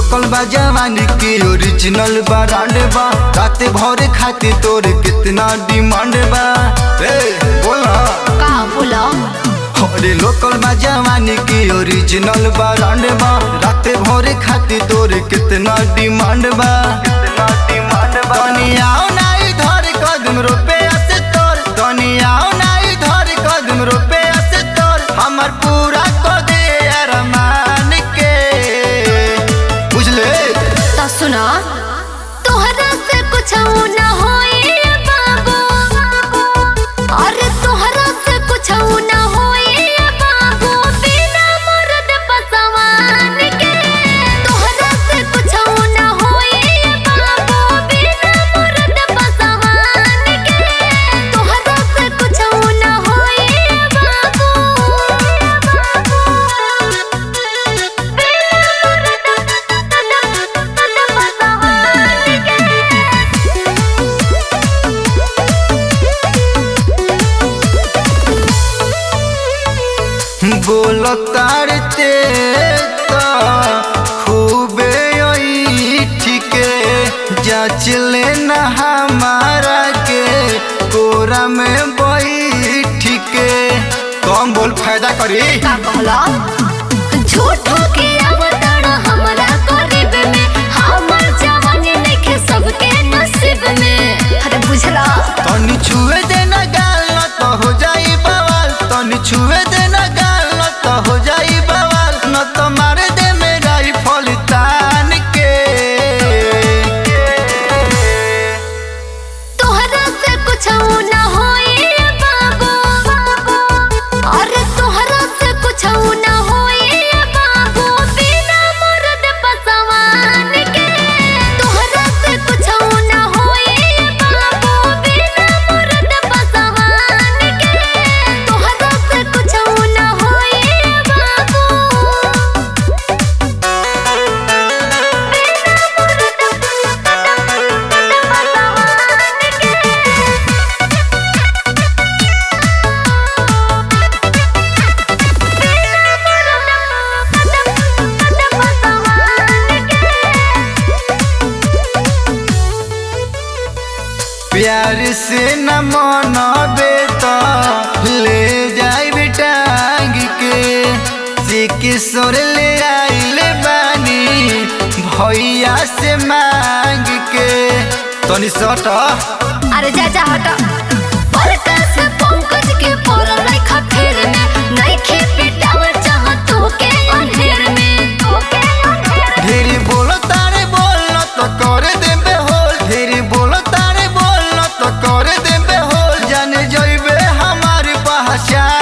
local बा जवानी के ओरिजिनल बा ब्रांड बा रात भर खाते तोर कितना डिमांड बा ए बोला का बोला अरे लोकल बा जवानी के ओरिजिनल बा ब्रांड बा रात भर खाते तोर कितना डिमांड बा कितना डिमांड बा दुनिया नाई धर कदम रुपया से तोर दुनिया नाई धर कदम रुपया से तोर हमर पूरा को दे अरमान के बुझले तो सुना तोहरा से कुछ न होई बाबू अरे तोहरा से कुछ न होई बाबू बिना मर्द पसवान के तोहरा से कुछ न होई बाबू बिना मर्द पसवान के तोहरा से कुछ न होई बाबू बोलो तारते तो खूबे ठीके जाच लेना हमारा के कोरा में बैठ के कम बोल फायदा करी का कहला झूठो के अवतरण हमरा करीब में हमर जवानी नइखे सबके नसीब में अरे बुझला तनी छुए देना गाल न तो हो जाई बवाल तनी छुए देना गाल न तो हो जाई बवाल न तो मार दे मेरा ही फल तान के तोहरा से कुछ न होई बाबू अरे तोहरा से कुछ न होई बाबू बिना मर्द पसवान के तोहरा से कुछ न होई बाबू बिना मर्द पसवान के तोहरा से कुछ न होई बाबू प्यार से न मनबे तो ले जाई टांग के से किशोर ले आइल बानी भैया से मांग के तनी सट अरे जा जा हटा परकस पंकज के पोल रखा फेर में नइखे पिटावल चाह तू के अंधेर में ढेरी बोलो तारे बोल तो कर देबे होल ढेरी बोलो तारे बोल तो कर देबे होल जान जइबे हमारी पहचान